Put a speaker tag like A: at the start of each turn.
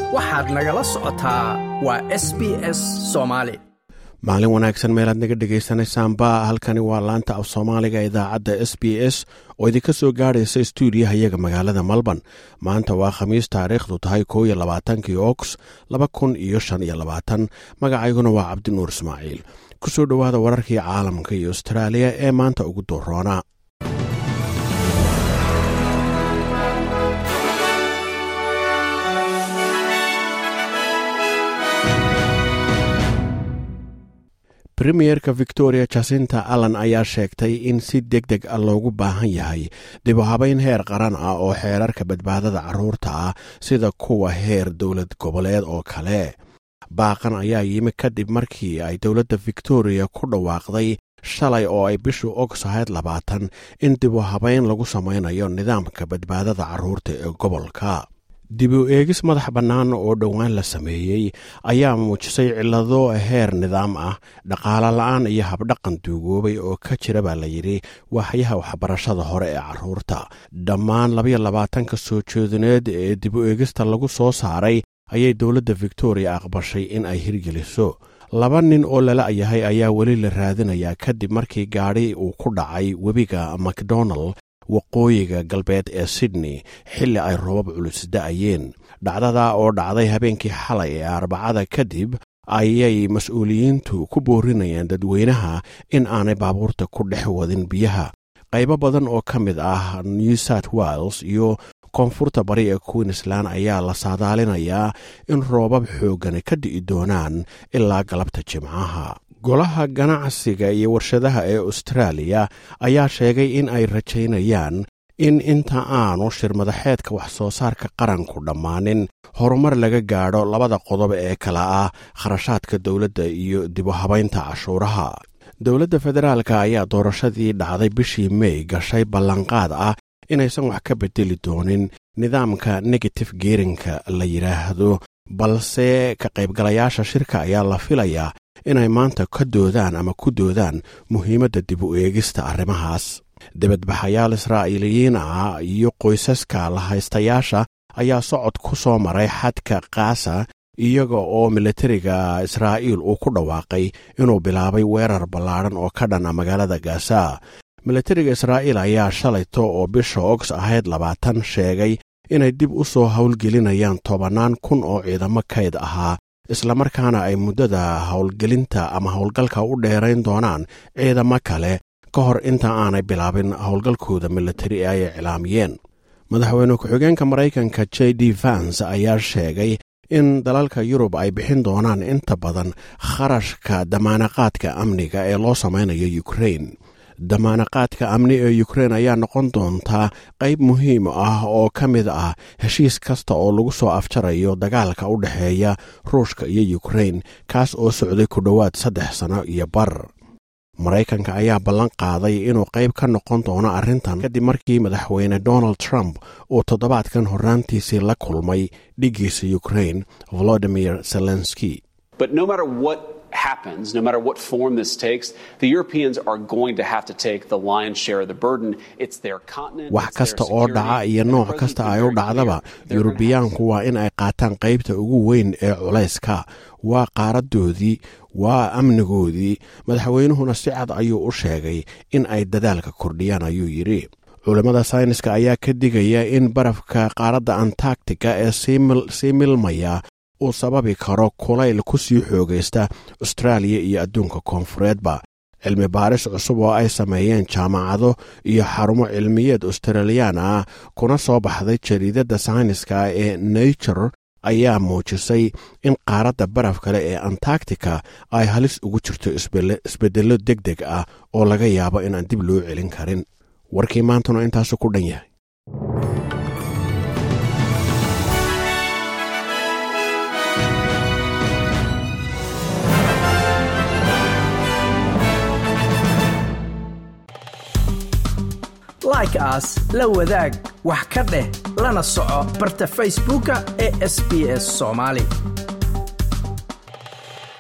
A: waxaad nagala socotaa waa s b s soomaali
B: maalin wanaagsan meelaad naga dhegaysanaysaanba halkani waa laanta af soomaaliga idaacadda s b s oo idinka soo gaadhaysa stuudiyaha iyaga magaalada melbourne maanta waa khamiis taariikhdu tahay koo iyo labaatankii oks laba kun iyo shan iyo labaatan magacayguna waa cabdinuur ismaaciil ku soo dhowaada wararkii caalamka iyo astraaliya ee maanta ugu dooroona premierka victoria jasinta allan ayaa sheegtay in si deg deg a loogu baahan yahay dib u habayn heer qaran ah oo xeerarka badbaadada carruurta ah sida kuwa heer dowlad goboleed oo kale baaqan ayaa yimi kadib markii ay dowladda victoria ku dhawaaqday shalay oo ay bishu ogsahayd labaatan in dib u habayn lagu samaynayo nidaamka badbaadada carruurta ee gobolka dib u eegis madax bannaan oo dhowaan la sameeyey ayaa muujisay cillado heer nidaam ah dhaqaale la-aan iyo habdhaqan duugoobay oo ka jira baa la yidhi waaxyaha waxbarashada hore ee carruurta dhammaan labayo labaatanka soo jeedineed ee dib u eegista lagu soo saaray ayay dowladda victoria aqbashay in ay hirgeliso laba nin oo lala yahay ayaa weli la raadinayaa kadib markii gaadhi uu ku dhacay webiga macdonald waqooyiga galbeed ee sydney xilli ay roobab culus da'ayeen dhacdada oo dhacday habeenkii xalay ee arbacada kadib ayay mas-uuliyiintu ku boorinayaan dadweynaha in aanay baabuurta ku dhex wadin biyaha qaybo badan oo ka mid ah new south wales iyo koonfurta bari ee queensland ayaa la saadaalinayaa in roobab xooggani ka di'i doonaan ilaa galabta jimcaha golaha ganacsiga iyo warshadaha ee austraaliya ayaa sheegay in ay rajaynayaan in inta aanu shirmadaxeedka wax soo saarka qaranku dhammaanin horumar laga gaadho labada qodob ee kala ah kharashaadka dowladda iyo dibu habaynta cashuuraha dowladda federaalka ayaa doorashadii dhacday bishii mey gashay ballanqaad ah inaysan wax ka bedeli doonin nidaamka negative geerinka la yidhaahdo balse ka qaybgalayaasha shirka ayaa la filayaa inay maanta ka doodaan ama ku doodaan muhiimadda dib u eegista arrimahaas dibadbaxayaal israa'iiliyiin ah iyo qoysaska lahaystayaasha ayaa socod ku soo maray xadka kaasa iyaga oo militariga israa'iil uu ku dhawaaqay inuu bilaabay weerar ballaadhan oo ka dhana magaalada gaasa militariga israa'iil ayaa shalayto oo bisha ogs ahayd labaatan sheegay inay dib u soo howlgelinayaan tobannaan kun oo ciidamo kayd ahaa islamarkaana ay muddada howlgelinta ama howlgalka u dheerayn doonaan ciidamo kale ka hor inta aanay bilaabin howlgalkooda militari ee ay iclaamiyeen madaxweyne ku-xigeenka maraykanka j d vans ayaa sheegay in dalalka yurub ay bixin doonaan inta badan kharashka damaanaqaadka amniga ee loo samaynayo ukrain damaanaqaadka amni ee ukrein ayaa noqon doontaa qayb muhiim ah oo ka mid ah heshiis kasta oo lagu soo afjarayo dagaalka u dhexeeya ruushka iyo ukrein kaas oo socday ku dhowaad saddex sano iyo bar maraykanka ayaa ballan qaaday inuu qayb ka noqon doono arrintan kadib markii madaxweyne donald trump uu toddobaadkan horraantiisii la kulmay dhiggiisa ukrein volodimir zelenski
C: happens, no matter what form this takes, the Europeans are going to have to take the lion's share of the burden. It's their continent.
B: wax kasta oo dhaca iyo nooc kasta ay u dhacdaba yurubiyaanku waa in ay qaataan qaybta ugu weyn ee culayska waa qaaradoodii waa amnigoodii madaxweynuhuna si cad ayuu u sheegay in ay dadaalka kordhiyaan ayuu yidhi culammada sayniska ayaa ka digaya in barafka qaaradda antarctica ee sii milmaya uu sababi karo kulayl ku sii xoogaysta austraaliya iyo adduunka koonfureedba cilmi baaris cusub oo ay sameeyeen jaamacado iyo xarumo cilmiyeed australiyaan ah kuna soo baxday jariidadda sayniska ee nature ayaa muujisay in qaaradda baraf kale ee antarctica ay halis ugu jirto isbeddello deg deg ah oo laga yaabo inaan dib loo celin karin warkii maantuna intaasu ku dhan yahay
A: like aas la wadaag wax ka dheh lana soco barta facebooka ee sb s soomaali